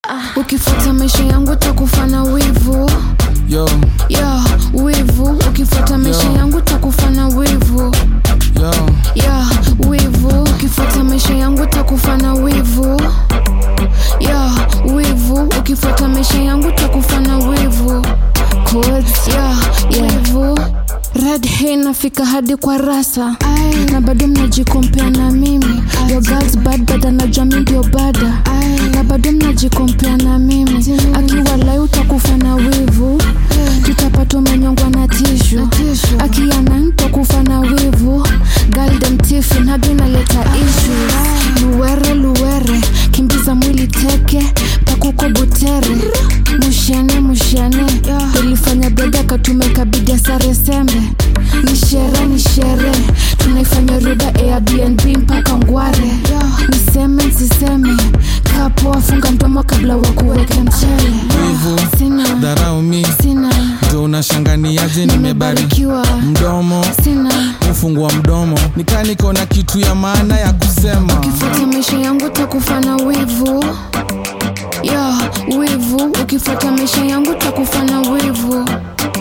ukifuata maisha yangu takufa na wivu yo ya wivu ukifuata maisha Yo. yangu takufa na wivu yo ya wivu ukifuata maisha yangu takufa na wivu ya wivu ukifuata maisha yangu takufa na wivu Codes, ya wivu red hey nafika hadi kwa rasa na bado mnajikompea na mimi your girls bad but anajua mi ndio bada na bado mnajikompea na mimi akiwa lai utakufa na wivu tutapata umenyongwa na tishu akiana ntakufa na wivu galdemtifi nado inaleta issues luwere luwere kimbiza mwili teke pakuko butere mushene mushene ulifanya bega katumeka bidia sare sembe ni shere ni shere tunaifanya ruda airbnb mpaka ngware niseme nsiseme kapoa funga mdomo kabla wa kuweke mchele Wivu. sina dharau mi sina ndo unashanganiaje nimebarikiwa nimebarikiwa mdomo sina ufungua mdomo nikaa niko na kitu ya maana ya kusema ukifuata maisha yangu takufa na wivu ya wivu ukifuata maisha yangu takufa na wivu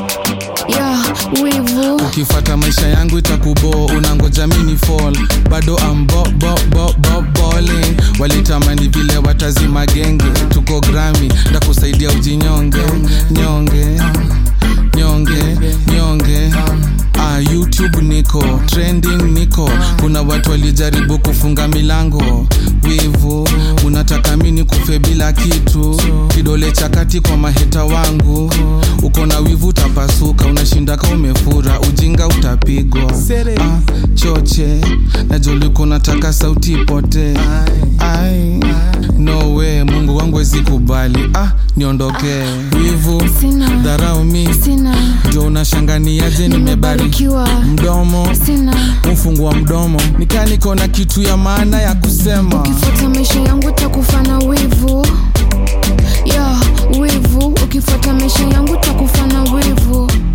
ya wivu ukifata maisha yangu itakubo unangoja mini fall bado amboboboboboling walitamani vile watazima genge tuko grami ndakusaidia ujinyonge nyonge nyonge nyonge Ah, youtube niko trending niko kuna watu walijaribu kufunga milango wivu unataka mini kufe bila kitu kidole cha kati kwa maheta wangu uko na wivu utapasuka unashinda ka umefura ujinga utapigwa ah, choche najoliko nataka sauti ipote ai no way mungu wangu wezi kubali ah, niondokee wivu sina dharau mi sina ndio unashanganiaje nimebarikiwa nimebarikiwa mdomo sina ufungua mdomo nikaa niko na kitu ya maana ya kusema ukifuata maisha yangu takufa na wivu ya wivu ukifuata maisha yangu takufa na wivu